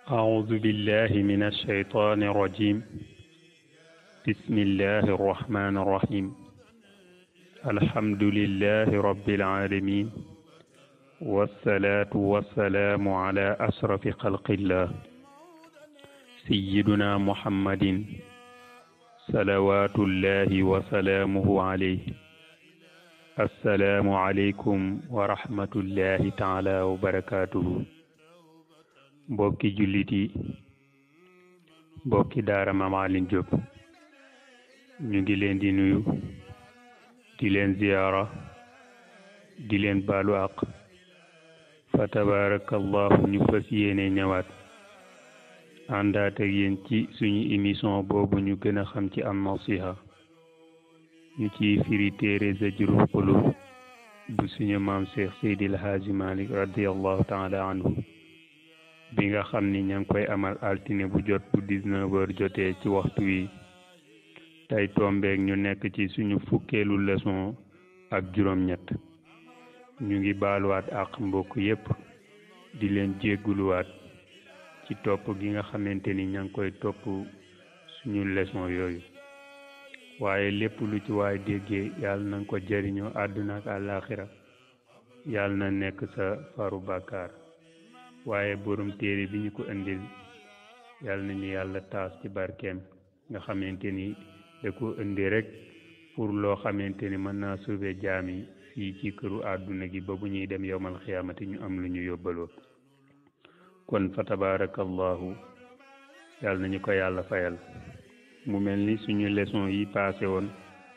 أعوذ بالله من الشيطان الرجيم بسم الله الرحمن الرحيم الحمد لله رب العالمين والصلاة والسلام على أشرف خلق الله سيدنا محمد صلوات الله وسلامه عليه السلام عليكم ورحمة الله تعالى وبركاته mbokki jullit yi mbokki daara Maam Alioune Diop ñu ngi leen di nuyu di leen ziyaara di leen baalu àq fa tabarakallahu ñu fas yéene ñëwaat àndaat ak yéen ci suñu émission boobu ñu gën a xam ci am nasiha ñu ciy firi téere Zajrul Qulub bu suñu maam Cheikh Seydil Haaji Malick radiallahu taala anhu bi nga xam ni ña ngi koy amal altine bu jot bu 19 heures jotee ci waxtu wi tey tombeek ñu nekk ci suñu fukkeelu leçon ak juróom-ñett ñu ngi baaluwaat ak mbokk yépp di leen jégguluwaat ci topp gi nga xamante ni ña ngi koy topp suñu leçon yooyu waaye lépp lu ci waay déggee yàlla na nga ko jëriñoo àdduna ak àllaaxira yàlla na nekk sa faru bàkkaar waaye borom téere bi ñu ko indil yàlla nañu yàlla taas ci barkeem nga xamante ni da ko indi rek pour loo xamante ni mën naa sauver jaam yi fii ci këru àdduna gi ba bu ñuy dem yowmal xiyaamati ñu am lu ñu yóbbaloo kon fa tabarakallahu yàlla nañu ko yàlla fayal mu mel ni suñu leçon yi passé woon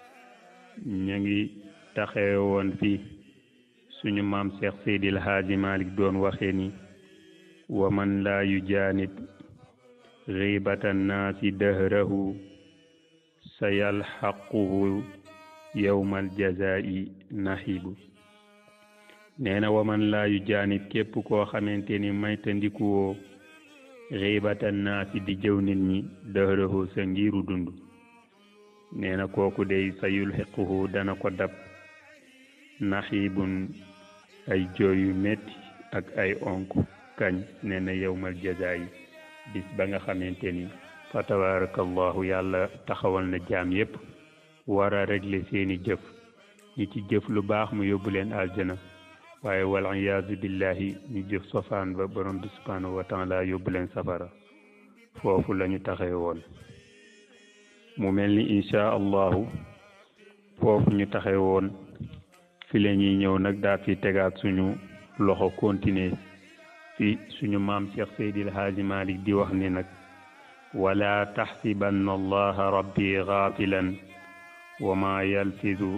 ñu ngi taxee woon fii suñu maam Cheikh Seydil Haaji Malick doon waxee ni wa man laa yujaanib xiibata nnaasi dahrahu sa yalxaquhu yowmal jazaa'i naxibu nee na wa man laa yujaanib képp koo xamante ni mayta ndikuwoo xiibata nnaasi di jëw nit ñi dahrahu sa ngiru dund nee na kooku dey sa yulxiquhu dana ko dab naxibun ay jooy yu metti ak ay onk kañ nee na yowmal jazaayi bis ba nga xamante ni fa tabarakallahu yàlla taxawal na jaam yépp war a régler seeni jëf ñi ci jëf lu baax mu yóbbu leen aljana waaye wal iyaazu billahi ñu jëf sofaan ba borom bi subhanahu wa taala yóbbu leen safara foofu lañu taxee woon mu mel ni insha allahu foofu ñu taxee woon fi la ñuy ñëw nag daa fi tegaat suñu loxo continuer fi suñu maam Cheikh Seydil Haaji Malick di wax ni nag wala taxsibanna allaha rabbi gaafilan wa ma yalfizu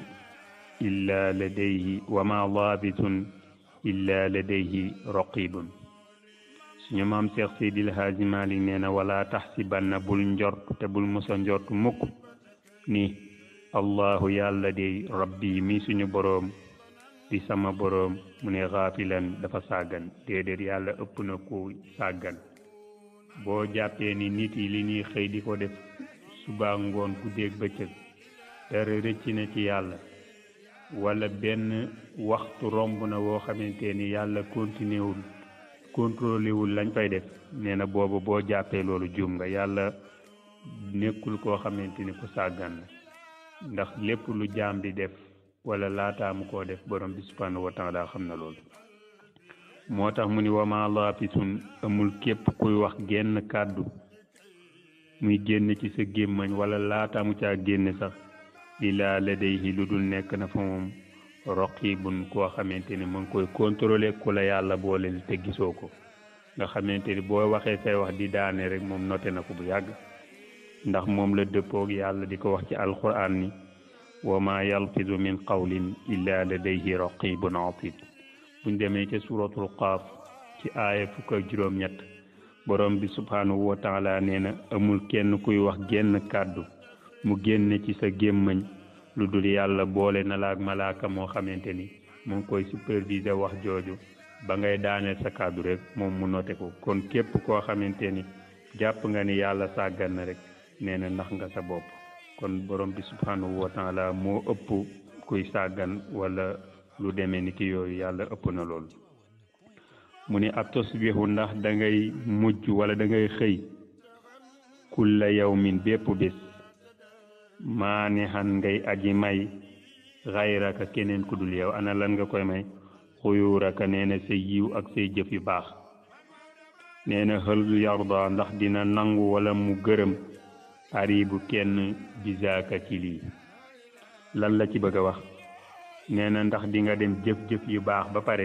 illa ladayhi wa ma laabitun illa ladayhi raqibun suñu maam Cheikh Seydil Haaji Malick nee na wala taxsibanna bul njort te bul musa njort mukk ni allahu yàlla dey rabbi mi suñu boroom di sama boroom mu ne xaafilan dafa sàggan déedéet yàlla ëpp na ko sàggan boo jàppee ni nit yi li ñuy xëy di ko def suba ngoon guddeeg bëccëg dara rëcc na ci yàlla wala benn waxtu romb na woo xamante ni yàlla continué wul contrôlé wul lañ fay def nee na boobu boo jàppee loolu juum nga yàlla nekkul koo xamante ni ku sàggan la ndax lépp lu jaam di def wala laataamu koo def borom bi subhanahu wa taala xam na loolu moo tax mu ni wama laafisun amul képp kuy wax genn kàddu muy génn ci sa gémmañ wala laataamu caa génn sax ilaa ladayhi lu dul nekk na fa moom raqibun koo xamante ni mu ngi koy contrôler ku la yàlla booleel te gisoo ko nga xamante ni boo waxee say wax di daane rek moom noté na ko bu yàgg ndax moom la dëppoog yàlla di ko wax ci alquran ni wa ma yalfizu min qawlin illa ladayhi raqibun atid buñ demee ca suratul qaaf ci aaya fukk ak juróom-ñett borom bi subhanahu wa taala nee na amul kenn kuy wax genn kàddu mu génn ci sa gémmañ lu dul yàlla boole na la ak malaaka moo xamante ni mu ngi koy superviser wax jooju ba ngay daaneel sa kàddu rek moom mu noté ko kon képp koo xamante ni jàpp nga ni yàlla sàggan na rek nee na ndax nga sa bopp kon borom bi subhanahu wa taala moo ëpp kuy sàggan wala lu demee ni ki yooyu yàlla ëpp na loolu mu ni ab tusbihu ndax da ngay mujj wala da ngay xëy kulla yawmin bépp bés maanihan ngay aji may xayraka keneen ku dul yow ana lan nga koy may xuyuuraka nee na say yiw ak say jëf yu baax nee na hël yarda ndax dina nangu wala mu gërëm aribu kenn bisaaka ci lii lan la ci bëgg a wax nee na ndax di nga dem jëf-jëf yu baax ba pare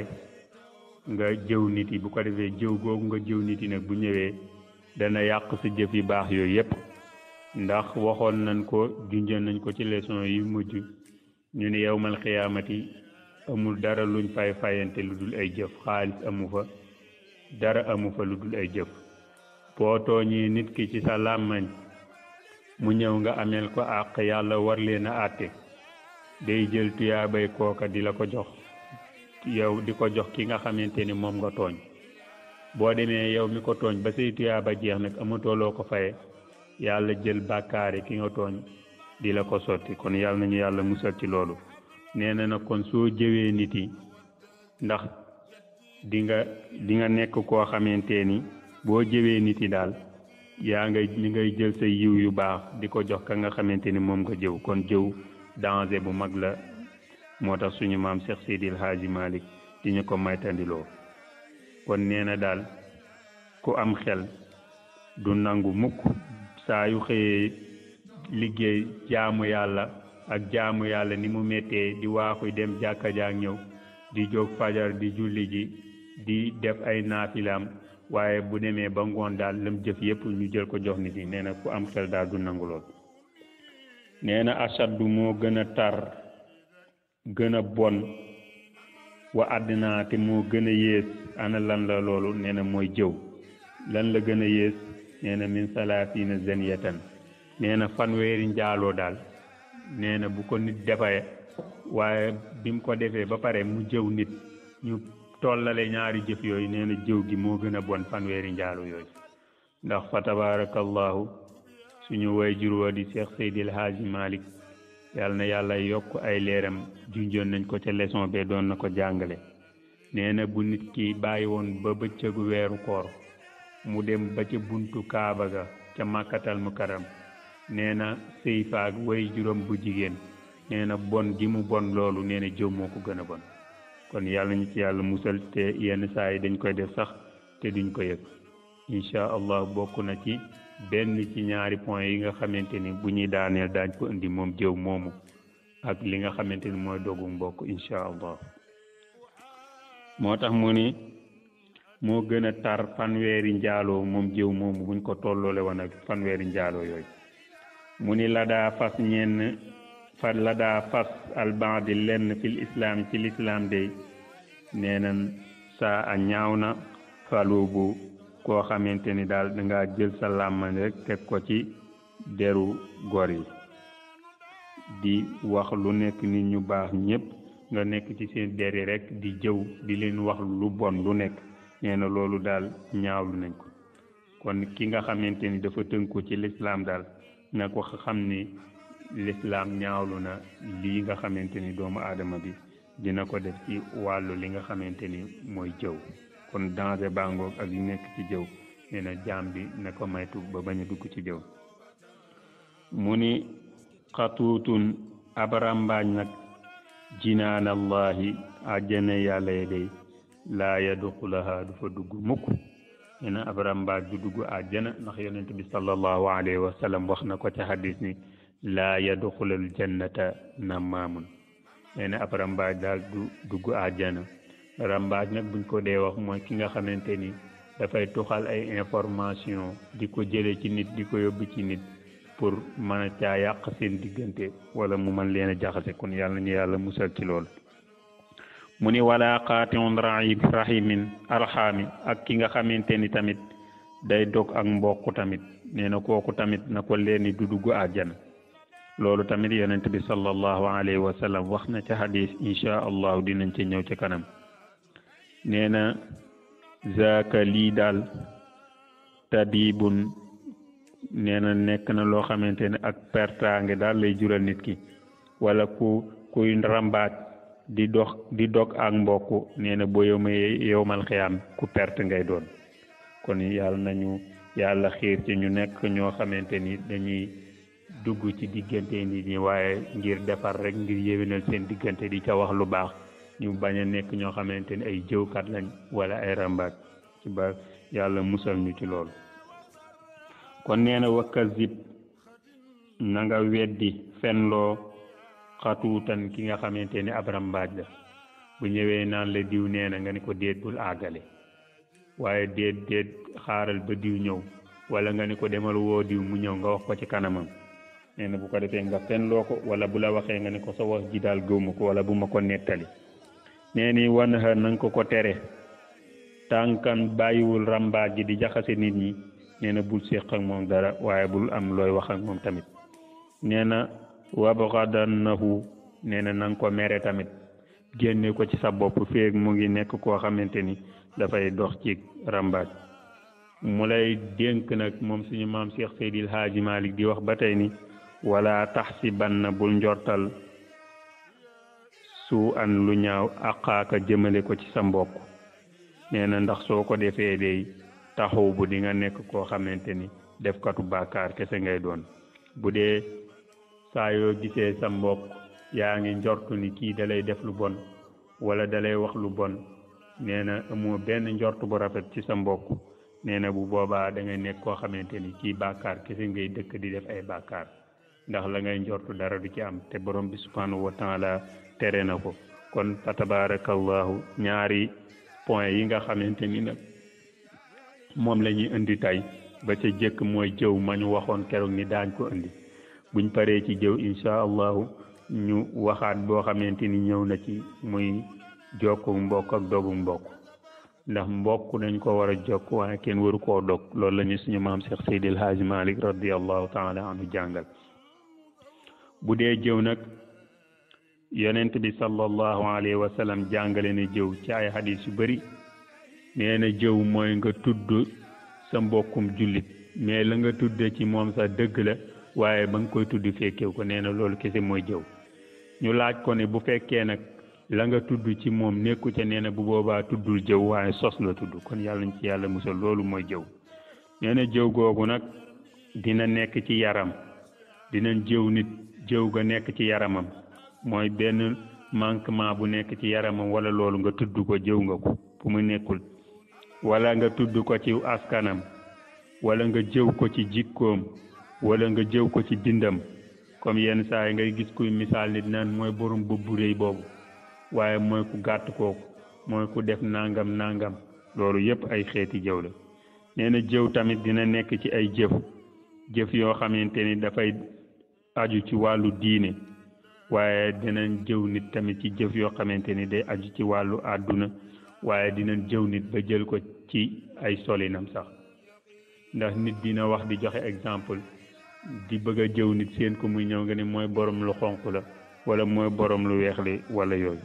nga jëw nit yi bu ko defee jëw googu nga jëw nit yi nag bu ñëwee dana yàq sa jëf yu baax yooyu yépp ndax waxoon nañ ko junjoon nañ ko ci leçon yu mujj ñu ne yowmal xiyaamati amul dara luñ fay fayante lu dul ay jëf xaalis amu fa dara amu fa lu dul ay jëf boo tooñee nit ki ci sa làmmañ mu ñëw nga ameel ko àq yàlla war leen a àtte day jël tuyaabay kooka di la ko jox yow di ko jox ki nga xamante ni moom nga tooñ boo demee yow mi ko tooñ ba say tuyaaba jeex nag amatoo loo ko faye yàlla jël bàkkaari ki nga tooñ di la ko sotti kon yàlla nañu yàlla musal ci loolu nee na nag kon soo jëwee nit yi ndax di nga di nga nekk koo xamante ni boo jëwee nit yi daal yaa ngay li ngay jël sa yiw yu baax di ko jox ka nga xamante ni moom nga jëw kon jëw danger bu mag la moo tax suñu maam Cheikh Seydil Hadji Malick di ñu ko maytandiloo kon nee na daal ku am xel du nangu mukk saa yu xëyee liggéey jaamu yàlla ak jaamu yàlla ni mu méttee di waaxu dem jàkka jaak ñëw di jóg fajar di julli ji di def ay naafilaam waaye bu demee ba ngoon daal lam jëf yépp ñu jël ko jox nit yi nee na ku am xel daal du nangu lool nee na ashaddu moo gën a tar gën a bon wa àddina te moo gën a yées ana lan la loolu nee na mooy jëw lan la gën a yées nee na min salaasina zaniyatan nee na fanweeri njaaloo daal nee na bu ko nit defee waaye bi mu ko defee ba pare mu jëw nit ñu tollale ñaari jëf yooyu nee na jëw gi moo gën a bon fanweeri njaaloo yooyu ndax fa tabarakallahu suñu way jur wa di Cheikh Seydil Hadji Malick yàlla na yàlla yokk ay leeram junjoon nañ ko ca leçon be doon na ko jàngale nee na bu nit ki bàyyi woon ba bëccëgu weeru koor mu dem ba ca buntu kaaba ga ca màkkatal mu karam nee na sëy faag way juróom bu jigéen nee na bon gi mu bon loolu nee na jëw moo ko gën a bon kon yàlla ñu ci yàlla musal te yenn saa yi dañ koy def sax te duñ ko yëg incha allah bokk na ci benn ci ñaari point yi nga xamante ni bu ñuy daaneel daañ ko indi moom jëw moomu ak li nga xamante ni mooy dogu mbokk incha allah moo tax mu ni moo gën a tar fanweeri njaaloo moom jëw moomu buñ ko tolloole woon ak fanweeri njaaloo yooyu mu ni la daa fas ñenn fa la daa fas albaadi lenn fil islaam ci lislaam day nee nan saa a ñaaw na falu bu koo xamante ni daal dangaa jël sa làmmañ rek teg ko ci deru gor yi di wax lu nekk nit ñu baax ñépp nga nekk ci seen deri rek di jëw di leen wax lu bon lu nekk nee na loolu daal ñaawlu nañ ko kon ki nga xamante ni dafa tënku ci lislaam daal na ko xam ni lislaam ñaawlu na lii nga xamante ni doomu aadama bi dina ko def ci wàllu li nga xamante ni mooy jëw kon danger bangoog ak li nekk ci jëw nee na jaam bi na ko maytu ba bañ a dugg ci jëw mu ni xatuutun ab ràmbaañ nag jinaanallahi àjjana yàlla ya day laa yadxulaha du fa dugg mukk nee na ab ràmbaaj du dugg àjjana ndax yonent bi sallallahu alayhi wa sallam wax na ko ci hadis ni laa yadxulul jannata namaamun nee na ab ràmbaaj daal du dugg àjjana rambaaj nag buñ ko dee wax mooy ki nga xamante ni dafay tuxal ay information di ko jële ci nit di ko yóbbu ci nit pour mën a caa yàq seen diggante wala mu mën leen a jaxase kon yàlla ñu yàlla musal ci loolu mu ni wala qaatiun rahimin arxaami ak ki nga xamante ni tamit day dog ak mbokk tamit nee na kooku tamit na ko leeni du dugg àjjana loolu tamit yonent bi sallallahu alayhi wa sallam wax na ca hadis insha allahu dinañ ci ñëw ci kanam nee na zaaka lii daal tadibun nee na nekk na loo xamante ne ak pertaange daal lay jural nit ki wala ku kuy rambaaj di dox di dog ak mbokk nee na boo yowma yowmal xiyaam ku perte ngay doon kon yàlla nañu yàlla xiir ci ñu nekk ñoo xamante ni dañuy dugg ci diggante nit ñi waaye ngir defar rek ngir yéwénal seen diggante di ca wax lu baax ñu bañ a nekk ñoo xamante ni ay jëwkat lañ wala ay rambaaj ci ba yàlla musal ñu ci loolu kon nee na wakkazib na nga weddi fenloo xatuutan ki nga xamante ni ab rambaaj la bu ñëwee naan la diw nee na nga ni ko déet bul àggale waaye déet déet xaaral ba diw ñëw wala nga ni ko demal woo diw mu ñëw nga wax ko ci kanamam nee na bu ko defee nga fenloo ko wala bu la waxee nga ni ko sa wax ji daal gëwma ko wala bu ma ko nettali nee ni wan xa nanga ko ko tere tànkan bàyyiwul rambaaj ji di jaxase nit ñi nee na bul séq ak moom dara waaye bul am looy wax ak moom tamit nee na wabxadannahu nee na nanga ko mere tamit génne ko ci sa bopp féeg mu ngi nekk koo xamante ni dafay dox ci rambaaj mu lay dénk nag moom suñu maam Cheikh Seydil Haaji Malik di wax ba tey ni wala taxsibanna bul njortal su an lu ñaaw aqaaka jëmale ko ci sa mbokk nee na ndax soo ko defee day taxaw bu di nga nekk koo xamante ni defkatu bàkkaar kese ngay doon bu dee saa yoo gisee sa mbokk yaa ngi njortu ni kii dalay def lu bon wala dalay wax lu bon nee na amoo benn njort bu rafet ci sa mbokk nee na bu boobaa da ngay nekk koo xamante ni kii bàkkaar kese ngay dëkk di def ay bàkkaar ndax la ngay njortu dara du ci am te borom bi subhanahu wa taala tere na ko kon fa tabarakallahu ñaari point yi nga xamante ni nag moom la ñuy indi tey ba ca jëkk mooy jëw ma ñu waxoon keroog ni daañ ko indi buñ paree ci jëw incha allahu ñu waxaat boo xamante ni ñëw na ci muy jokku mbokk ak dogu mbokk ndax mbokk dañ ko war a jokk waaye kenn waru koo dog loolu la ñu suñu maam Cheikh Seydil Haaji Malik radiallahu taala anhu jàngal bu dee jëw nag yonent bi sallallahu alayhi wa sallam jàngale na jëw ci ay hadis yu bari nee na jëw mooy nga tudd sa mbokkum jullit mais la nga tudde ci moom sa dëgg la waaye ba nga koy tudd fekkew ko nee na loolu kese mooy jëw ñu laaj ko ne bu fekkee nag la nga tudd ci moom nekku ca nee na bu boobaa tuddul jëw waaye sos la tudd kon yàlla ñu ci yàlla musal loolu mooy jëw nee na jëw googu nag dina nekk ci yaram dinañ jëw nit jëw ga nekk ci yaramam mooy benn manquement bu nekk ci yaramam wala loolu nga tudd ko jëw nga ko fu mu nekkul wala nga tudd ko ci askanam wala nga jëw ko ci jikkoom wala nga jëw ko ci bindam comme yenn saa yi ngay gis kuy misaal nit naan mooy borom bu réy boobu waaye mooy ku gàtt kooku mooy ku def nangam nangam loolu yépp ay xeeti jëw la nee na jëw tamit dina nekk ci ay jëf jëf yoo xamante ni dafay aju ci wàllu diine waaye dinañ jëw nit tamit ci jëf yoo xamante ni day aju ci wàllu àdduna waaye dinañ jëw nit ba jël ko ci ay solinam sax ndax nit dina wax di joxe exemple di bëgg a jëw nit seen ko muy ñëw nga ne mooy borom lu xonq la wala mooy borom lu weex li wala yooyu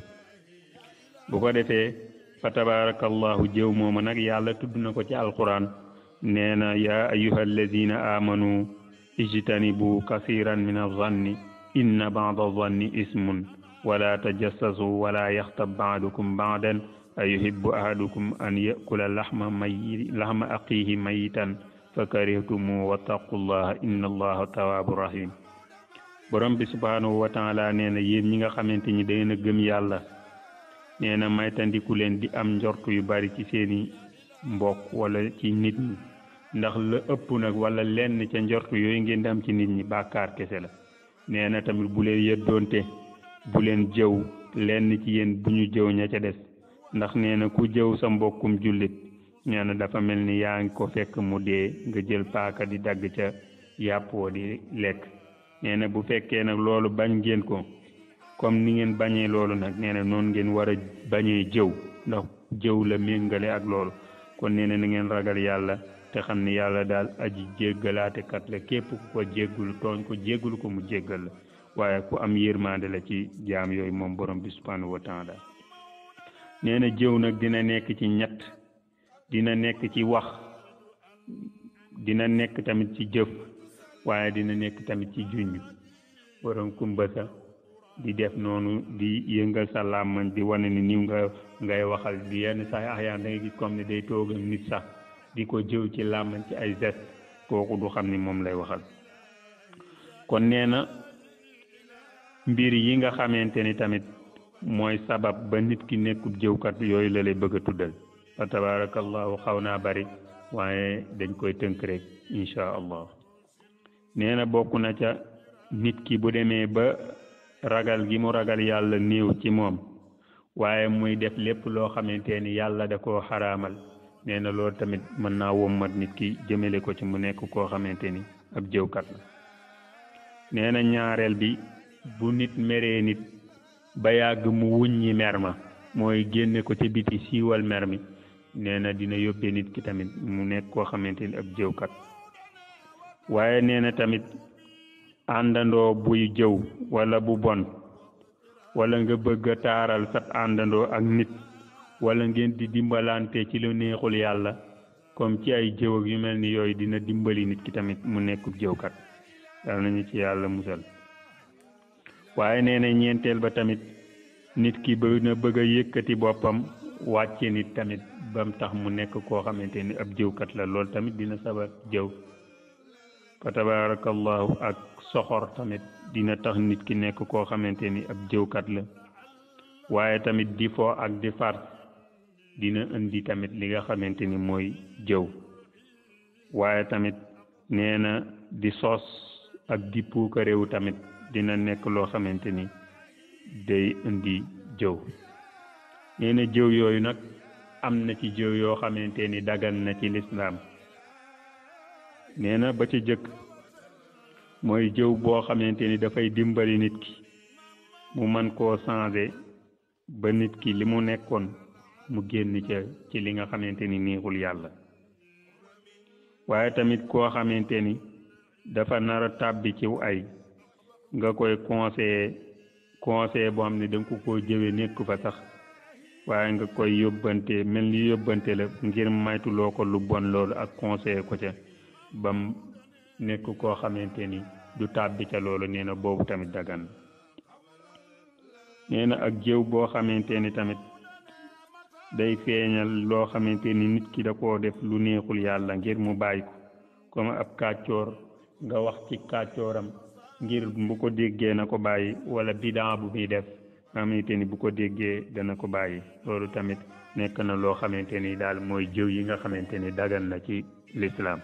bu ko defee fa tabarakallahu jëw mooma nag yàlla tudd na ko ci alquran nee na yaa ayuha alladina amanu ijtanibu kasiran min azanni inna bada zanni ismun wala tajassasu wala yaxtab baadukum baadan ayuhibbu ahadukum an yakula laxma may laxma aqihi mayitan fa karihtumu wattaqullaha inna allaha tawaabu rahim borom bi subhanahu wa taala nee na yéen ñi nga xamante ni da ngeen a gëm yàlla nee na maytandiku leen di am njort yu bari ci seeni mbokk wala ci nit ñi ndax la ëpp nag wala lenn ca njort yooyu ngeen di am ci nit ñi bàkkaar kese la nee na tamit bu leen yëddoonte bu leen jëw lenn ci yéen bu ñu jëw ña ca des ndax nee na ku jëw sa mbokkum jullit nee na dafa mel ni yaa ngi ko fekk mu dee nga jël paaka di dagg ca yàpp woo di lekk nee na bu fekkee nag loolu bañ ngeen ko comme ni ngeen bañee loolu nag nee na noonu ngeen war a bañee jëw ndax jëw la méngale ak loolu kon nee na na ngeen ragal yàlla te xam ni yàlla daal aji jéggalaate kat la képp ku ko jéggul tooñ ko jéggul ko mu jéggal la waaye ku am yërmande la ci jaam yooyu moom borom bi subhanahu wa taala nee na jëw nag dina nekk ci ñett dina nekk ci wax dina nekk tamit ci jëf waaye dina nekk tamit ci junj borom kumbasa di def noonu di yëngal sa làmmañ di wane ni niw nga ngay waxal di yenn sax axyaan da ngay gis comme ne day toog ak nit sax di ko jëw ci làmmañ ci ay geste kooku du xam ni moom lay waxal kon nee na mbir yi nga xamante ni tamit mooy sabab ba nit ki nekkub jëwkat yooyu la lay bëgg a tuddal fa tabarakallahu xaw naa bari waaye dañ koy tënk rek insha allah nee na bokk na ca nit ki bu demee ba ragal gi mu ragal yàlla néew ci moom waaye muy def lépp loo xamante ni yàlla da koo xaraamal nee na loolu tamit mën naa wommat nit ki jëmale ko ci mu nekk koo xamante ni ab jëwkat la nee na ñaareel bi bu nit meree nit ba yàgg mu wuññi mer ma mooy génne ko ci biti siiwal mer mi nee na dina yóbbee nit ki tamit mu nekk koo xamante ni ab jëwkat waaye nee na tamit àndandoo buy jëw wala bu bon wala nga bëgg a taaral sab àndandoo ak nit wala ngeen di dimbalante ci lu neexul yàlla comme ci ay jëw ak yu mel ni yooyu dina dimbali nit ki tamit mu nekkub jëwkat yàlla nañu ci yàlla musal waaye nee na ñeenteel ba tamit nit ki bëgg na bëgg a yëkkati boppam wàcce nit tamit bam tax mu nekk koo xamante ni ab jëwkat la loolu tamit dina sabab jëw fa tabarakallahu ak soxor tamit dina tax nit ki nekk koo xamante ni ab jëwkat la waaye tamit di fo ak di far dina indi tamit li nga xamante ni mooy jëw waaye tamit nee na di sos ak di puuka réew tamit dina nekk loo xamante ni day indi jëw nee na jëw yooyu nag am na ci jëw yoo xamante ni dagan na ci lislaam nee na ba ci jëkk mooy jëw boo xamante ni dafay dimbali nit ki mu man koo changer ba nit ki li mu nekkoon mu génn ca ci li nga xamante ni neexul yàlla waaye tamit koo xamante ni dafa nar a tàbbi ciw ay nga koy conseiller conseiller boo xam ne danga ko koo jëwe nekk fa sax waaye nga koy yóbbante mel ni yóbbante la ngir maytuloo ko lu bon loolu ak conseiller ko ca bam nekk koo xamante ni du tàbbi ca loolu nee na boobu tamit dagan nee na ak jëw boo xamante ni tamit day feeñal loo xamante ni nit ki da koo def lu neexul yàlla ngir mu bàyyi ko comme ab kàccoor nga wax ci kàccooram ngir bu ko déggee na ko bàyyi wala bidan bu muy def nga xamante ni bu ko déggee dana ko bàyyi loolu tamit nekk na loo xamante ni daal mooy jëw yi nga xamante ni dagan na ci lislaam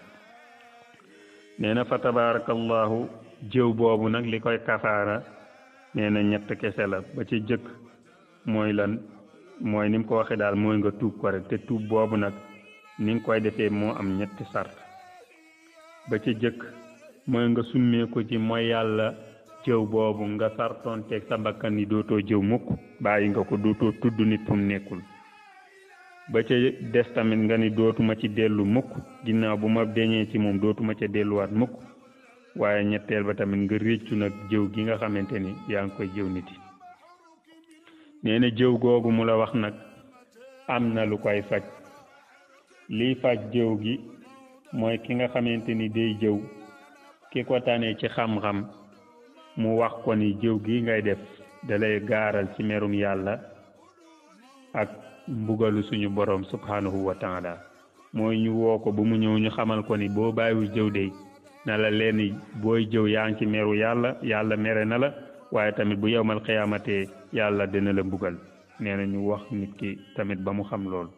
nee na fa tabarakallahu jëw boobu nag li koy kafaara nee na ñett kese la ba ci jëkk mooy lan mooy ni mu ko waxee daal mooy nga tuub ko rek te tuub boobu nag ni nga koy defee moo am ñetti sart ba ci jëkk mooy nga summee ko ci mooy yàlla jëw boobu nga sartoon teeg sa bakkan ni dootoo jëw mukk bàyyi nga ko dootoo tudd nit fu mu nekkul ba ca des tamit nga ni dootuma ci dellu mukk ginnaaw bu ma deñee ci moom dootuma ca delluwaat mukk waaye ñetteel ba tamit nga réccu nag jëw gi nga xamante ni yaa ngi koy jëw nit yi nee na jëw googu mu la wax nag am na lu koy faj liy faj jëw gi mooy ki nga xamante ni day jëw ki ko tane ci xam-xam mu wax ko ni jëw gi ngay def dalay gaaral ci merum yàlla ak mbugalu suñu borom subhanahu wa taala mooy ñu woo ko ba mu ñëw ñu xamal ko ni boo bàyyiwul jëw de na la leen booy jëw yaa ngi ci meru yàlla yàlla mere na la waaye tamit bu yowmal xiyaamatee yàlla dina la mbugal nee na ñu wax nit ki tamit ba mu xam lool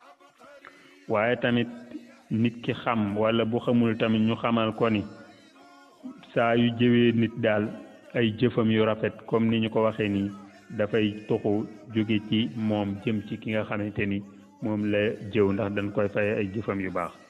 waaye tamit nit ki xam wala bu xamul tamit ñu xamal ko ni saa yu jëwee nit daal ay jëfam yu rafet comme ni ñu ko waxee nii dafay tuxu jóge ci moom jëm ci ki nga xamante ni moom la jëw ndax dañ koy fay ay jëfam yu baax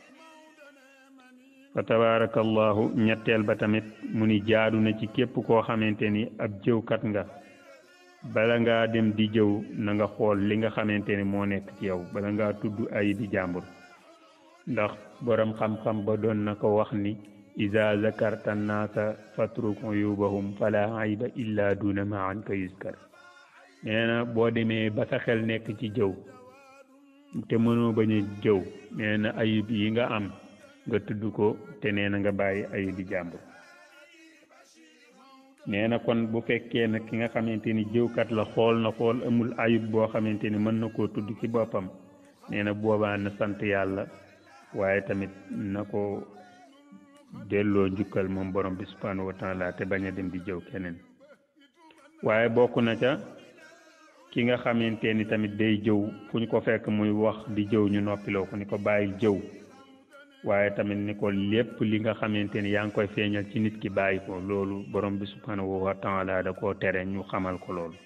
fa tabarakallahu ñetteel ba tamit mu ni jaadu na ci képp koo xamante ni ab jëwkat nga bala ngaa dem di jëw na nga xool li nga xamante ni moo nekk ci yow bala ngaa tudd ay bi jàmbur ndax borom xam-xam ba doon na ko wax ni iza zakarta naasa fatruk uyubahum fala ayba illa duna ma an ka yuskar nee na boo demee ba sa xel nekk ci jëw te mënoo bañ a jëw nee na ayib yi nga am nga tudd ko te nee na nga bàyyi ayib bi jàmbur nee na kon bu fekkee nag ki nga xamante ni jëwkat la xool na xool amul ayub boo xamante ni mën na koo tudd ci boppam nee na boobaa na sant yàlla waaye tamit na ko delloo njukkal moom borom bi subhanahu wa taala te bañ a dem di jëw keneen waaye bokk na ca ki nga xamante ni tamit day jëw fu ñu ko fekk muy wax di jëw ñu noppiloo ko ni ko bàyyi jëw waaye tamit ni ko lépp li nga xamante ni yaa ngi koy feeñal ci nit ki bàyyi ko loolu borom bi subhanahu wa taala da koo tere ñu xamal ko loolu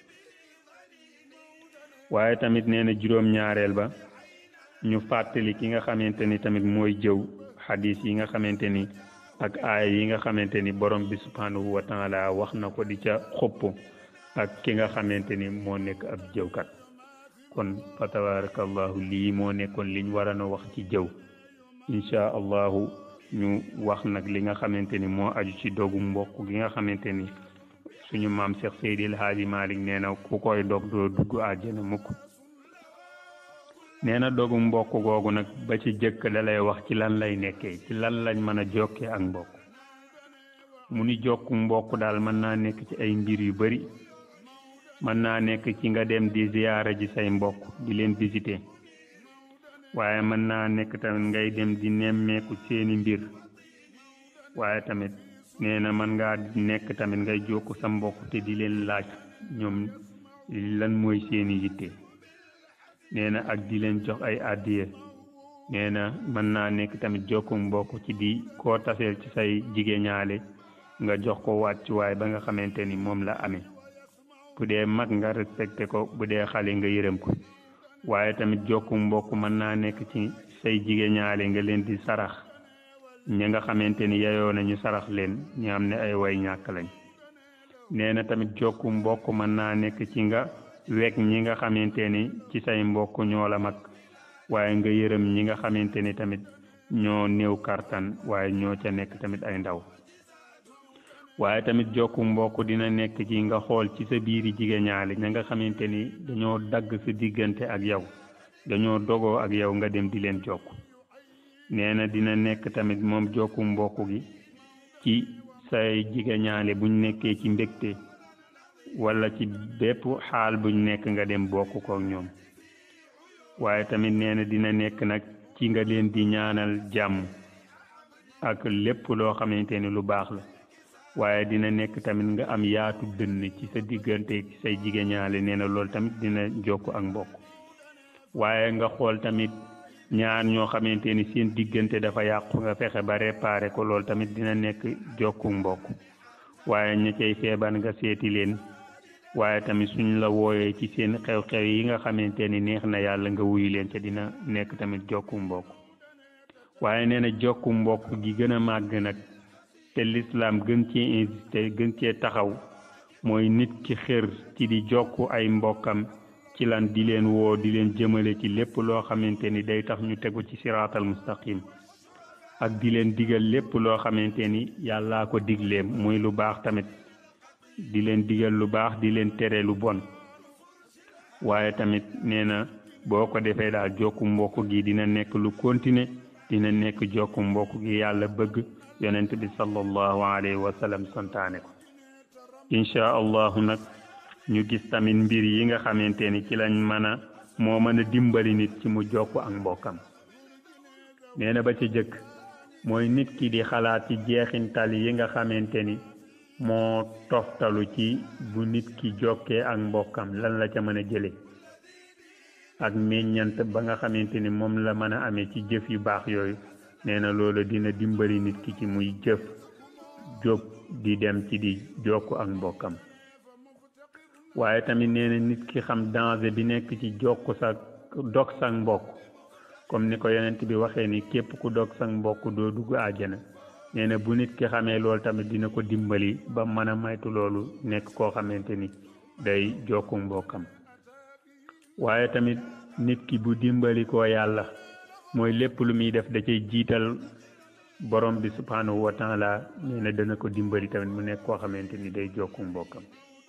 waaye tamit nee na juróom-ñaareel ba ñu fàttali ki nga xamante ni tamit mooy jëw xadis yi nga xamante ni ak aaya yi nga xamante ni borom bi subhanahu wa taala wax na ko di ca xupp ak ki nga xamante ni moo nekk ab jëwkat kon fa tabarakallahu lii moo nekkoon liñ waroon a wax ci jëw incha allahu ñu wax nag li nga xamante ni moo aju ci dogu mbokk gi nga xamante ni suñu maam Cheikh Seydi El Hadji Malick nee na ku koy dog doo dugg àjjana mukk nee na dogu mbokk googu nag ba ci jëkk da lay wax ci lan lay nekkee ci lan lañ mën a jokkee ak mbokk mu ni jokku mbokk daal mën naa nekk ci ay mbir yu bari mën naa nekk ci nga dem di ziyaara ji say mbokk di leen visiter waaye mën naa nekk tamit ngay dem di nemmeeku seeni mbir waaye tamit nee na mën ngaa nekk tamit ngay jokku sa mbokk te di leen laaj ñoom lan mooy seeni yitte nee na ak di leen jox ay àddiya nee na mën naa nekk tamit jokku mbokk ci di koo taseel ci say jigéñaale nga jox ko wàccuwaay ba nga xamante ni moom la amee bu dee mag nga respecté ko bu dee xale nga yërëm ko waaye tamit jokku mbokk mën naa nekk ci say jigéñaale nga leen di sarax ñi nga xamante ni yeyoo nañu sarax leen ñi am ne ay way ñàkk lañ nee na tamit jokku mbokk mën naa nekk ci nga wekk ñi nga xamante ni ci say mbokk ñoo la mag waaye nga yërëm ñi nga xamante ni tamit ñoo néew kartan waaye ñoo ca nekk tamit ay ndaw waaye tamit jokku mbokk dina nekk ci nga xool ci sa biiri jigéñaale ña nga xamante ni dañoo dagg sa diggante ak yow dañoo dogoo ak yow nga dem di leen jokk nee na dina nekk tamit moom jokku mbokk gi ci say jigéñaale buñ nekkee ci mbégte wala ci bépp xaal buñ nekk nga dem bokk kook ñoom waaye tamit nee na dina nekk nag ci nga leen di ñaanal jàmm ak lépp loo xamante ni lu baax la waaye dina nekk tamit nga am yaatu dënn ci sa diggante ci say jigéñaale nee na loolu tamit dina jokk ak mbokk waaye nga xool tamit ñaar ñoo xamante ni seen diggante dafa yàqu nga fexe ba réparé ko loolu tamit dina nekk jokku mbokk waaye ña cay feebar nga seeti leen waaye tamit suñ la wooyee ci seen xew-xew yi nga xamante ni neex na yàlla nga wuyu leen ca dina nekk tamit jokku mbokk waaye nee na jokku mbokk gi gën a màgg nag te lislaam gën cee insisté gën cee taxaw mooy nit ki xër ci di jokk ay mbokkam ci lan di leen woo di leen jëmale ci lépp loo xamante ni day tax ñu tegu ci siraatal mustaqim ak di leen digal lépp loo xamante ni yàllaa ko digleem muy lu baax tamit di leen digal lu baax di leen tere lu bon waaye tamit nee na boo ko defee daal jokku mbokk gi dina nekk lu continuer dina nekk jokku mbokk gi yàlla bëgg yonent bi sallallahu alayhi wa sallam santaane ko incha allahu nag ñu gis tamit mbir yi nga xamante ni ci lañ mën a moo mën a dimbali nit ci mu jokk ak mbokkam nee na ba ci jëkk mooy nit ki di xalaat ci jeexintal yi nga xamante ni moo toftalu ci bu nit ki jokkee ak mbokkam lan la ca mën a jële ak meññant ba nga xamante ni moom la mën a amee ci jëf yu baax yooyu nee na loolu dina dimbali nit ki ci muy jëf jóg di dem ci di jokk ak mbokkam waaye tamit nee na nit ki xam danger bi nekk ci jokk sa dog sa mbokk comme ni ko yonent bi waxee ni képp ku dog sa mbokk doo dugg àjjana nee na bu nit ki xamee loolu tamit dina ko dimbali ba mën a maytu loolu nekk koo xamante ni day jokku mbokkam waaye tamit nit ki bu dimbali ko yàlla mooy lépp lu muy def da cay jiital borom bi subhanahu wa taala nee na dana ko dimbali tamit mu nekk koo xamante ni day jokku mbokkam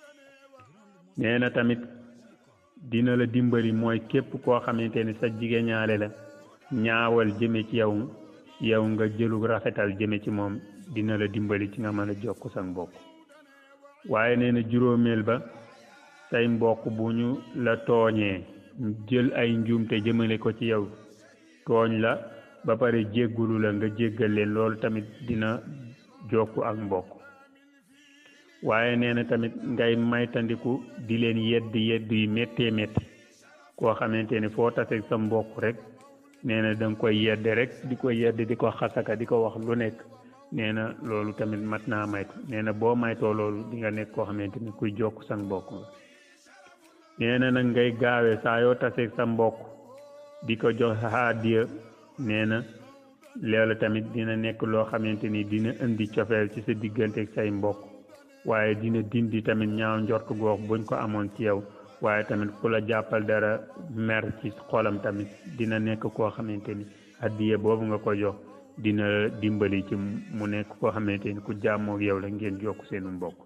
nee na tamit dina la dimbali mooy képp koo xamante ni sa jigéñaale la ñaawal jëme ci yow yow nga jëlu rafetal jëme ci moom dina la dimbali ci nga mën a jokk sa mbokk waaye nee na juróomeel ba say mbokk bu ñu la tooñee jël ay njuumte jëmale ko ci yow tooñ la ba pare jéggulu la nga jéggal leen loolu tamit dina jokku ak mbokk waaye nee na tamit ngay maytandiku di leen yedd yedd yu méttee métti koo xamante ni foo taseeg sa mbokk rek nee na da nga koy yedd rek di ko yedd di ko xasaka di ko wax lu nekk nee na loolu tamit mat naa maytu nee na boo maytoo loolu di nga nekk koo xamante ni kuy jokk sa mbokk la nee na nag ngay gaawee saa yoo taseeg sa mbokk di ko jox hadiya nee na loolu tamit dina nekk loo xamante ni dina indi cofeel ci sa diggante ak say mbokk waaye dina dindi tamit ñaaw njort goog buñ ko amoon ci yow waaye tamit ku la jàppal dara mer ci xolam tamit dina nekk koo xamante ni hadiya boobu nga ko jox dina dimbali ci mu nekk koo xamante ni ku jàmmoog yow la ngeen jokk seenu mbokk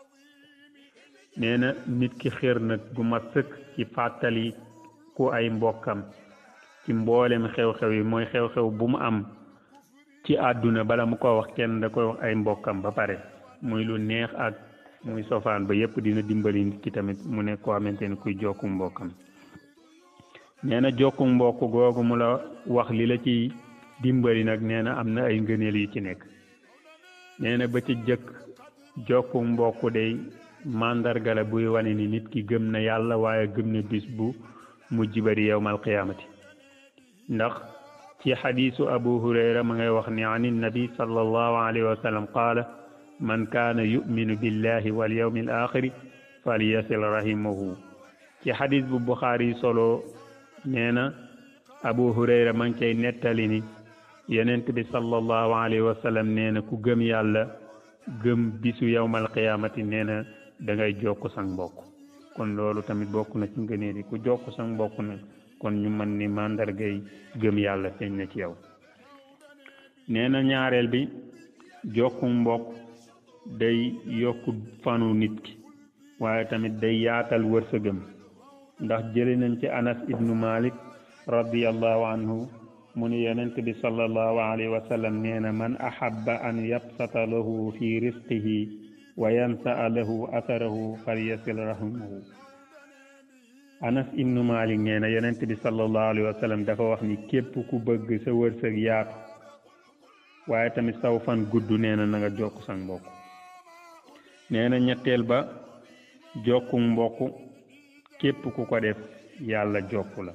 nee na nit ki xër nag gu mat sëkk ci fàttali ku ay mbokkam ci mboolem xew-xew yi mooy xew-xew bu mu am ci àdduna bala mu ko wax kenn da koy wax ay mbokkam ba pare muy lu neex ak muy sofaan ba yépp dina dimbali nit ki tamit mu nekk koo xamante ni kuy jokku mbokkam nee na jokku mbokk googu mu la wax li la ci dimbali nag nee na am na ay ngëneel yu ci nekk nee na ba ci jëkk jokku mbokk day màndarga la buy wane ni nit ki gëm na yàlla waaye gëm na bis bu mujj bari yowmal qiyaamati ndax ci xadiisu abu hurayra ma ngay wax ni an nabi sallallahu alayhi wa sallam qaala man kaana yuminu billahi wal yawmi al axiri falyasil rahimahu ci xadiis bu buxaari solo nee na abu hurayra ma ngi cay nettali ni yonent bi sallallahu alayhi wa sallam nee na ku gëm yàlla gëm bisu yowmal qiyaamati nee na da ngay jokk sang mbokk kon loolu tamit bokk na ci ngëneel yi ku jokk sang mbokk nag kon ñu mën ni màndargay gëm yàlla feeñ na ci yow nee na ñaareel bi jokku mbokk day yokk fanu nit ki waaye tamit day yaatal wërsëgam ndax jëli nañ ci anas ibnu malik radiallahu anhu mu ni yonent bi sallallahu alayhi wa sallam nee na man ahabba an yabsata lahu fi risqihi wa yansaa lahu atharahu falyasil rahimahu anas ibnu malik nee na yonent bi sallallahu alayhi wa sallam dafa wax ni képp ku bëgg sa wërsëg yaatu waaye tamit saw fan gudd nee na na nga jokk sa mbokk nee na ñetteel ba jokku mbokk képp ku ko def yàlla jokk la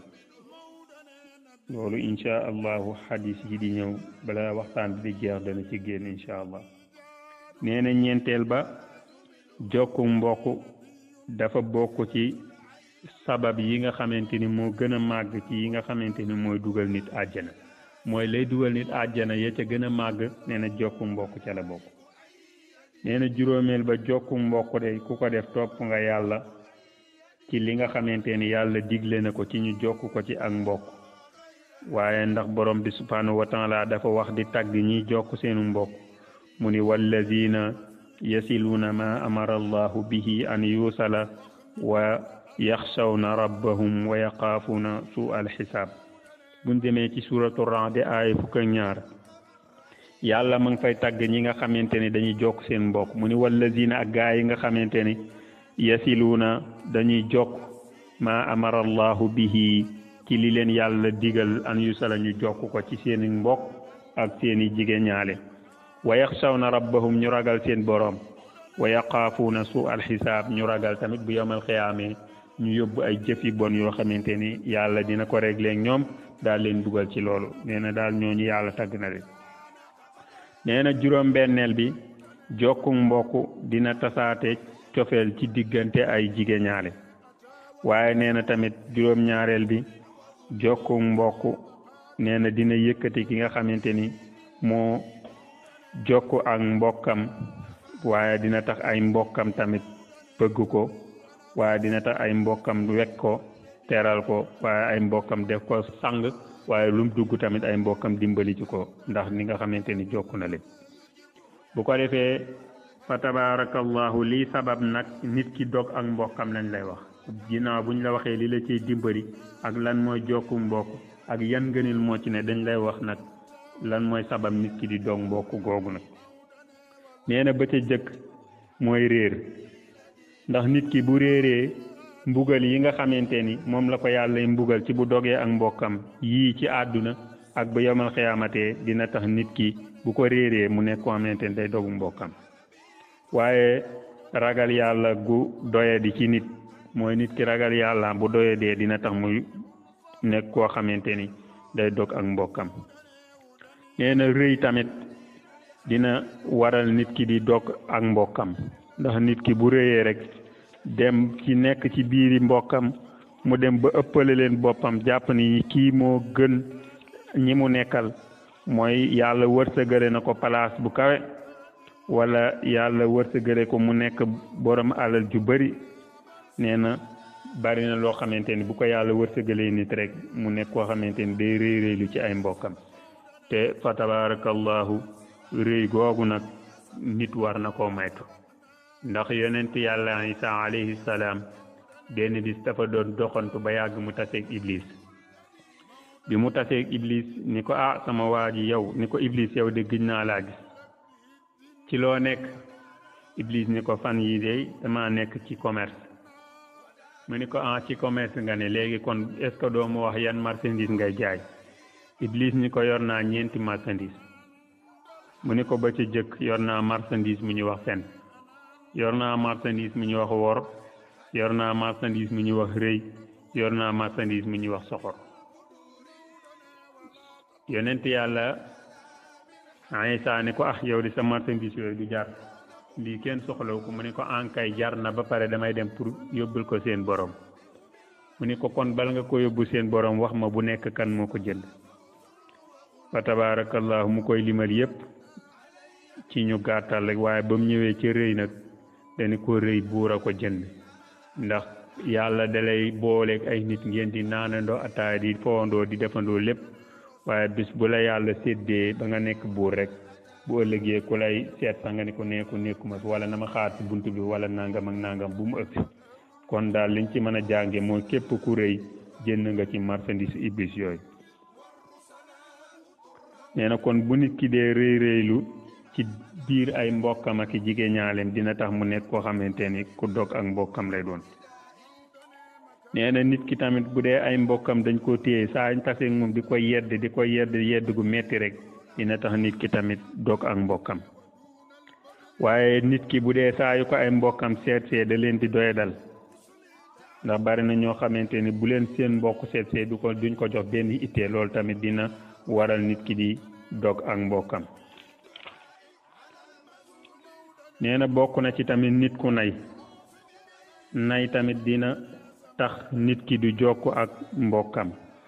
loolu incha allahu xadis yi di ñëw bala waxtaan bi di jeex dana ci génn incha allah nee na ñeenteel ba jokku mbokk dafa bokk ci sabab yi nga xamante ni moo gën a màgg ci yi nga xamante ni mooy dugal nit àjjana mooy lay dugal nit àjjana ya ca gën a màgg nee na jokku mbokk ca la bokk nee na juróomeel ba jokku mbokk de ku ko def topp nga yàlla ci li nga xamante ni yàlla digle na ko ci ñu jokk ko ci ak mbokk waaye ndax borom bi subhanahu wa taala dafa wax di tagg ñiy jokk seenu mbokk mu ni wallazina yasiluuna ma amara allahu bihi an yuusala wa yaxshawna rabbahum wa yaxaafuuna su alxisaab buñ demee ci suuratu Ra'd aaya fukk ak ñaar yàlla ma ngi fay tagg ñi nga xamante ni dañuy jokk seen mbokk mu ni wallazina ak gaa yi nga xamante ni yasiluuna dañuy jokk ma amara allahu bihi ci li leen yàlla digal an yusala ñu jokk ko ci seeni mbokk ak seeni jigéen ñaale wa yaxshawna rabbahum ñu ragal seen boroom wa yaqaafuuna su alxisaab ñu ragal tamit bu yomal xiyaamee ñu yóbbu ay jëf yi bon yoo xamante ni yàlla dina ko réglé ak ñoom daal leen dugal ci loolu nee na daal ñooñu yàlla tagg na leen nee na juróom benneel bi jokku mbokk dina tasaate cofeel ci diggante ay jigéen ñaale waaye nee na tamit juróom ñaareel bi jokku mbokk nee na dina yëkkati ki nga xamante ni moo jokku ak mbokkam waaye dina tax ay mbokkam tamit bëgg ko waaye dina tax ay mbokkam wekk ko teral ko waaye ay mbokkam def ko sang waaye lum dugg tamit ay mbokkam dimbali ci ko ndax ni nga xamante ni jokku na leen bu ko defee fa tabarakallahu lii sabab nag nit ki dog ak mbokkam lañ lay wax ginnaaw buñ la waxee li la ciy dimbali ak lan mooy jokku mbokk ak yan ngënil moo ci ne dañ lay wax nag lan mooy sabab nit ki di dog mbokk googu nag nee na ba ca jëkk mooy réer ndax nit ki bu réeree mbugal yi nga xamante ni moom la ko yàlla mbugal ci bu dogee ak mbokkam yii ci àdduna ak ba yomal xiyaamatee dina tax nit ki bu ko réeree mu nekk koo xamante ni day dogu mbokkam waaye ragal yàlla gu doye di ci nit mooy nit ki ragal yàlla bu doye dee dina tax muy nekk koo xamante ni day dog ak mbokkam nee na rëy tamit dina waral nit ki di dog ak mbokkam ndax nit ki bu rëyee rek dem ci nekk ci biiri mbokkam mu dem ba ëppale leen boppam jàpp ni kii moo gën ñi mu nekkal mooy yàlla wërsëgale na ko place bu kawe wala yàlla wërsëgale ko mu nekk borom alal ju bari nee na bari na loo xamante ni bu ko yàlla wërsëgalee nit rek mu nekk koo xamante ni day rëy rëylu ci ay mbokkam te fa tabarakallahu rëy googu nag nit war na koo maytu ndax yonent yàlla isa alayhi salaam benn bis dafa doon doxantu ba yàgg mu taseeg iblis bi mu taseeg iblis ni ko ah sama waa ji yow ni ko iblis yow de gëj naa laa gis ci loo nekk iblis ni ko fan yi de dama nekk ci commerce mu ni ko ah ci commerce nga ne léegi kon est ce que doo ma wax yan marchandise ngay jaay iblis ni ko yor naa ñeenti marchandise mu ni ko ba ca jëkk yor naa marchandise mu ñu wax fen yor naa marchandise mu ñu wax wor yor naa marchandise mu ñu wax rëy yor naa marchandise mu ñu wax soxor yonent yàlla Isa ni ko ah yow di sa marchandise yooyu du jar lii kenn soxlaw ko mu ni ko ankay jar na ba pare damay dem pour yóbbul ko seen borom mu ni ko kon bal nga ko yóbbu seen borom wax ma bu nekk kan moo ko jënd fa tabarakallahu mu koy limal yépp ci ñu gàttal rek waaye ba mu ñëwee ci rëy nag dañu ko rëy buur a ko jënd ndax yàlla dalay booleeg ay nit ngeen di naanandoo ataaya di fowandoo di defandoo lépp waaye bis bu la yàlla séddee ba nga nekk buur rek bu ëllëgee ku lay seet sax nga ni ko nekku nekkuma fi wala na ma xaar ci bunt bi wala nangam ak nangam bu mu ëpp kon daal liñ ci mën a jànge mooy képp ku rëy jënd nga ci marchandise iblis yooyu nee na kon bu nit ki dee rëy rëylu ci biir ay mbokkam ak jigéen ñaaleem dina tax mu nekk koo xamante ni ku dog ak mbokkam lay doon nee na nit ki tamit bu dee ay mbokkam dañ ko téye saa ñu taseeg moom di ko yedd di ko yedd yedd gu metti rek dina tax nit ki tamit dog ak mbokkam waaye nit ki bu dee saa yu ko ay mbokkam seet see da leen di doye dal ndax bari na ñoo xamante ni bu leen seen mbokk seet see du ko duñ ko jox benn ittee loolu tamit dina waral nit ki di dog ak mbokkam nee na bokk na ci tamit nit ku nay nay tamit dina tax nit ki du jokk ak mbokkam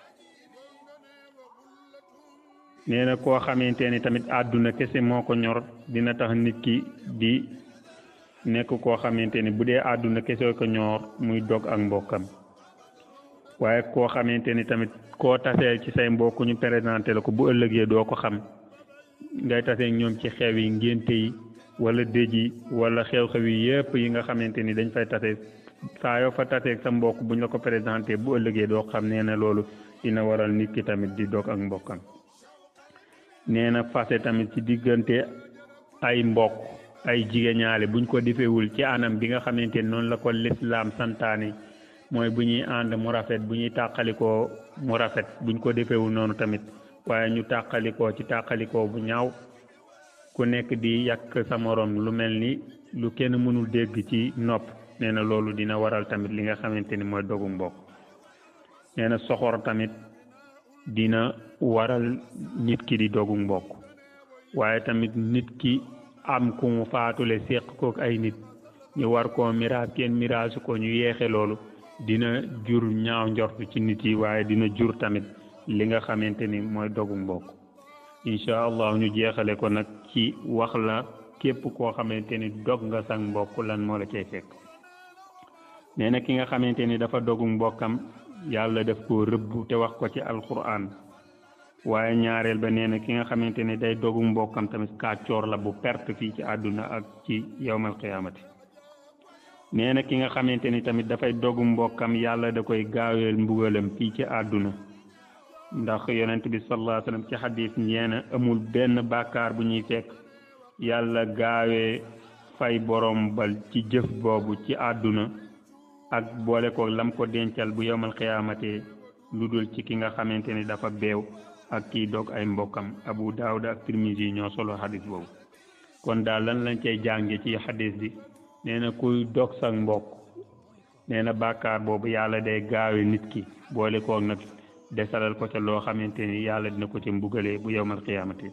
nee na koo xamante ni tamit àdduna kese moo ko ñor dina tax nit ki di nekk koo xamante ni bu dee àdduna kese ko ñor muy dog ak mbokkam waaye koo xamante ni tamit koo tasee ci say mbokk ñu présenté la ko bu ëllëgee doo ko xam ngay tasee ñoom ci xew yi ngénte yi wala dëj yi wala xew-xew yi yépp yi nga xamante ni dañ fay tase saa yoo fa taseeg sa mbokk buñ la ko présenté bu ëllëgee doo xam nee na loolu dina waral nit ki tamit di dog ak mbokkam nee na fase tamit ci diggante ay mbokk ay jigéñaale buñ ko defewul ci anam bi nga xamante ni noonu la ko lislaam santaane mooy bu ñuy ànd mu rafet bu ñuy tàqalikoo mu rafet buñ ko defewul noonu tamit waaye ñu tàqalikoo ci tàqalikoo bu ñaaw ku nekk di yàq sa morom lu mel ni lu kenn mënul dégg ci nopp nee na loolu dina waral tamit li nga xamante ni mooy dogu mbokk nee na soxor tamit dina waral nit ki di dogu mbokk waaye tamit nit ki am ku mu faatule séq kook ay nit ñu war koo miraas kenn miraasu ko ñu yeexe loolu dina jur ñaaw njort ci nit yi waaye dina jur tamit li nga xamante ni mooy dogu mbokk incha allah ñu jeexale ko nag ci wax la képp koo xamante ni dog nga sang mbokk lan moo la cay fekk nee na ki nga xamante ni dafa dogu mbokkam yàlla def ko rëbb te wax ko ci alquran waaye ñaareel ba nee na ki nga xamante ni day dogu mbokkam tamit kàccoor la bu perte fii ci àdduna ak ci yowmal qiyaamati nee na ki nga xamante ni tamit dafay dogu mbokkam yàlla da koy gaaweel mbugalam fii ci àdduna ndax yonent bi sallallahu alayhi wasallam ci xadis nee na amul benn bàkkaar bu ñuy fekk yàlla gaawee fay borom bal ci jëf boobu ci àdduna ak boole ko lam ko dencal bu yowmal xiyaamate lu dul ci ki nga xamante ni dafa beew ak kii dog ay mbokkam abu daawuda ak tirmisi ñoo solo xadis boobu kon daal lan lañ cay jànge ci xadis bi nee na kuy dog sa mbokk nee na bàkkaar boobu yàlla day gaawe nit ki boole koog nag desalal ko ca loo xamante ni yàlla dina ko ca mbugalee bu yowmal xiyaamate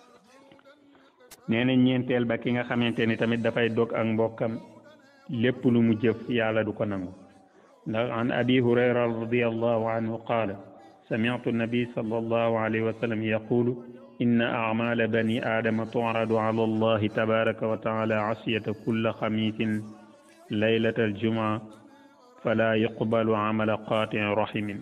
nee na ñeenteel ba ki nga xamante ni tamit dafay dog ak mbokkam lépp lu mu jëf yàlla du ko nangu ndax an abi hurayra radiallahu anhu qaala sami'tu nabi sallallahu alayhi wa sallam yaqulu inna a'mala bani aadama tu'radu ala allahi tabaraka wa taala asiyata kulla xamisin laylata aljumaa fala yuqbalu amala qaatiin rahimin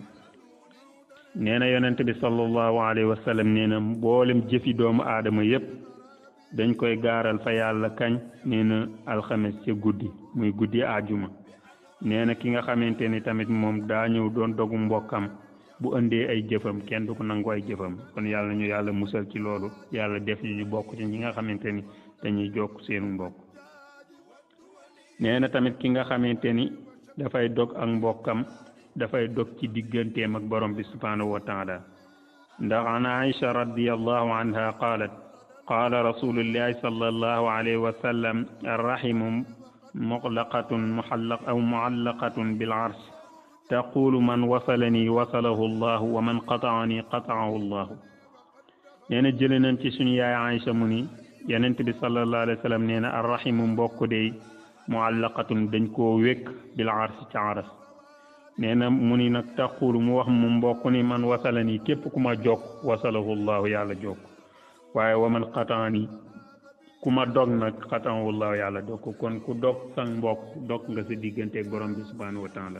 nee na yonent bi sallallahu alayhi wa sallam nee na mboolem jëfi doomu aadama yépp dañ koy gaaral fa yàlla kañ nee na alxames ca guddi muy guddi àjjuma nee na ki nga xamante ni tamit moom daa ñëw doon dogu mbokkam bu indee ay jëfam kenn du ko nangu ay jëfam kon yàlla ñu yàlla musal ci loolu yàlla def ñu ñu bokk ci ñi nga xamante ni dañuy jokk seenu mbokk nee na tamit ki nga xamante ni dafay dog ak mbokkam dafay dog ci digganteem ak borom bi subhanahu wa taala ndax an aïcha radiallahu anha qaalat qaala rasulullahi sallallahu alayhi wa sallam arrahimu muqlaqatun muxallaq aw muallaqatun bil arsh taqulu man wasalani wasalahu llahu wa man qataani qataahu llahu nee na jële nañ ci suñu yaay Aïcha mu ni yonent bi sallallahu alayhi wa sallam nee na arrahimu mbokk day muallaqatun dañ koo wékk bil arsh ca aras nee na mu ni nag taqulu mu wax mu mbokk ni man wasalani képp ku ma jokk wasalahu llahu yàlla jokk waaye wa man qataani ku ma dog nag xataahu llahu yàlla dog ko kon ku dog sang mbokk dog nga sa digganteeg borom bi subhanahu wa taala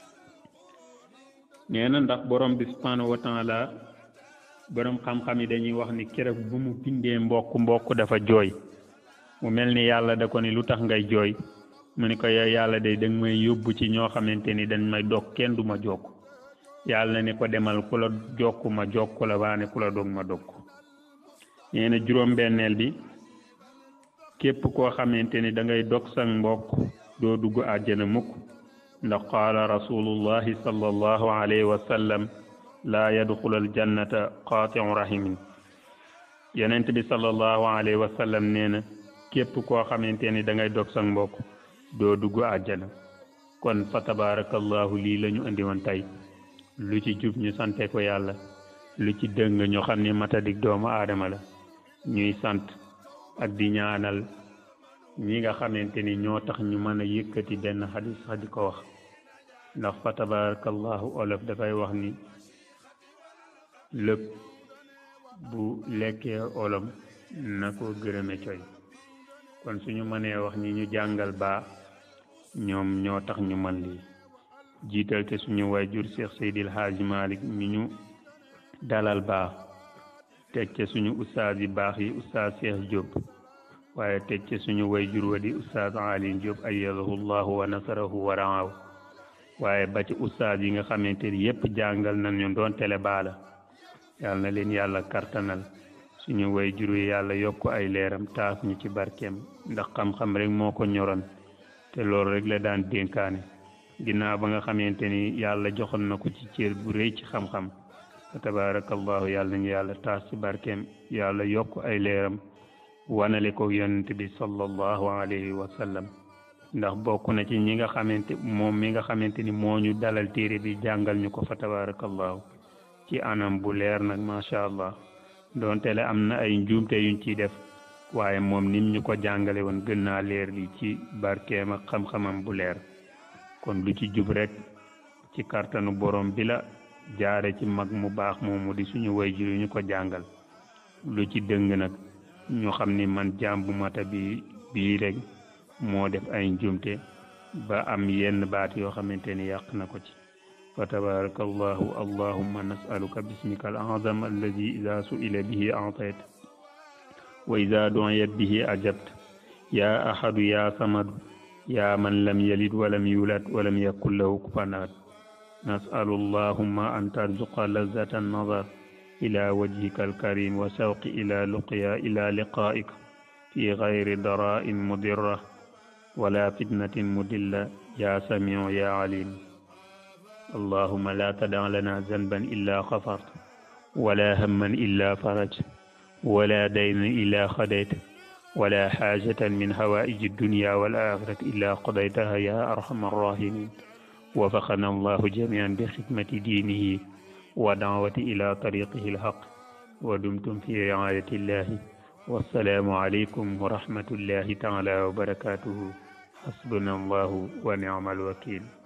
nee na ndax borom bi subhanahu wa taala borom xam-xam yi dañuy wax ni keroog bu mu bindee mbokk mbokk dafa jooy mu mel ni yàlla da ko ni lu tax ngay jooy mu ni ko yow yàlla day danga may yóbbu ci ñoo xamante ni dañ may dog kenn du ma jokk yàlla ne ko demal ku la jokk ma jokk la waane ku la dog ma dog ko nee na juróom-benneel bi képp koo xamante ni da ngay dog sang mbokk doo dugg àjjana mukk ndax qaala rasulullahi sallallahu alayhi wa sallam laa yadxulu aljannata qaatiu rahimin yonent bi sallallahu alayhi wa sallam nee na képp koo xamante ni da ngay dog sang mbokk doo dugg àjjana kon fa tabarakallahu lii la ñu indi woon tey lu ci jub ñu sante ko yàlla lu ci dëng ñu xam ni matadik doomu aadama la ñuy sant ak di ñaanal ñi nga xamante ni ñoo tax ñu mën a yëkkati benn xadis sax di ko wax ndax fa tabarakallahu olof dafay wax ni lépp bu lekkee olom na ko gërëme coy kon suñu mënee wax ni ñu jàngal baa ñoom ñoo tax ñu mën lii jiital te suñu wayjur Cheikh Seydil Hadji Malick mi ñu dalal baax teg ca suñu ustaas yi baax yi ustaas Cheikh Diop waaye teg ca suñu wayjur wa di ustaas Ali Diop ayyadahu llahu wa nasarahu wa raaw waaye ba ci ustaas yi nga xamante ni yépp jàngal nañu doon tele baala yàlla na leen yàlla kartanal suñu wayjur yi yàlla yokk ay leeram taas ñu ci barkeem ndax xam-xam rek moo ko ñoroon te loolu rek la daan dénkaane ginnaaw ba nga xamante ni yàlla joxoon na ko ci cër bu rëy ci xam-xam fa tabarakallahu yàlla nañu yàlla taas ci barkeem yàlla yokk ay leeram wanale ko yonent bi sallallahu alayhi wa sallam ndax bokk na ci ñi nga xamante moom mi nga xamante ni moo ñu dalal téere bi jàngal ñu ko fa tabarakallahu ci anam bu leer nag macha allah doonte le am na ay njuumte yuñ ciy def waaye moom nim ñu ko jàngale woon gën naa leer li ci barkeem ak xam-xamam bu leer kon lu ci jub rek ci kartanu borom bi la jaare ci mag mu baax moomu di suñu wayjur yu ñu ko jàngal lu ci dëng nag ñu xam ni man jaam bu mata bi bii rek moo def ay njuumte ba am yenn baat yoo xamante ni yàq na ko ci fa tabaraka allahu allahumma nasaluka bismika al azam alladi ida suila bihi atayt wa ida duiyat bihi ajabt ya ahadu ya samadu ya man lam yalid walam yulad walam yakun lahu kufuwan ahad nasalu allahumma an tarzuqa lazata annazar ila wajhika alkarim wa shawqi ila luqya ila liqaika fi gayri dara'in mudirra ولا فتنة مضلة يا سميع يا عليم اللهم لا تدع لنا ذنبا إلا غفرت ولا هما إلا فرج ولا دين إلا خديت ولا حاجة من هوائج الدنيا والآخرة إلا قضيتها يا أرحم الراحمين وفقنا الله جميعا بخدمة دينه ودعوة إلى طريقه الحق ودمتم في رعاية الله والسلام عليكم ورحمة الله تعالى وبركاته حسبنا الله ونعم الوكيل